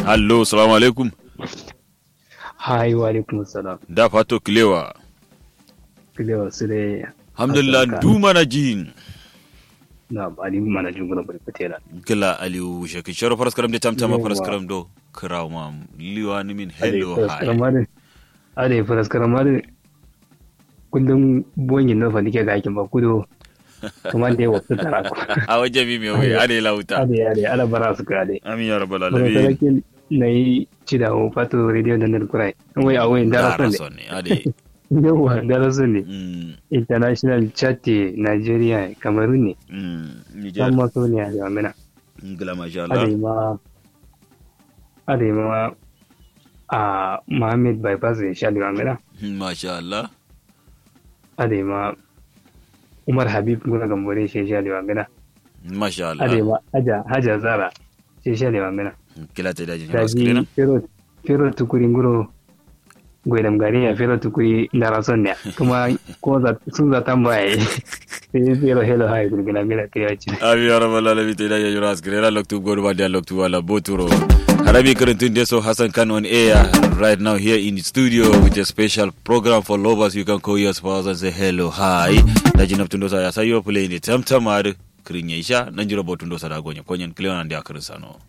Hallo, salamu alaikum. Hai wa alaikum salam. Da fato kilewa. Kilewa su dai. Alhamdulillah du mana jin. Na ali mana jin guna bari fatela. Gila Aliyu shaki sharo faras karam da tamtama faras karam do. Kiraw ma liwa ni min hello hi. Ade faras karam ade. Kundin bonyin na fa nike ga aikin ba kudo. Kuma da yawa su tara ku. A waje mi mai wai ade lauta. Ade ade ala bara su ka ade. Amin ya rabbal Kuma alamin. sarakin na yi ci da ho fato radio da nan kurai. Wai a wayin dara Dara son son ne ade. ne. Yawa dara son ne. Mm, International chat Nigeria Cameroon ne. mm, Niger. San maso ne a jami'a. Gila masha Allah. Adema Adema a Mohammed bypass ya sha Limamina Masha Allah. Adema Umar Habib guna gambore shi sha Limamina Masha Allah. Adema Haja Haja Zara shi sha Limamina Kila ta daji faras Daji kirena. Fero Fero Tukuri nguro Gwaidam gari ya Fero Tukuri ndara son ne kuma ko za sun za tambaye sai Fero Hello Hi gurgina mila kiyaci Amin ya rabbal alamin ta daji faras kirena loktu godu ba da loktu wala boturo. Harabi Karantun Deso Hassan Khan on air right now here in the studio with a special program for lovers. You can call your spouse and say hello, hi. Daji Naptundosa ya sayo playing the tamtamar kirin yaisha nanjiro botundosa da gonya konyen kliona ndia kirin sano.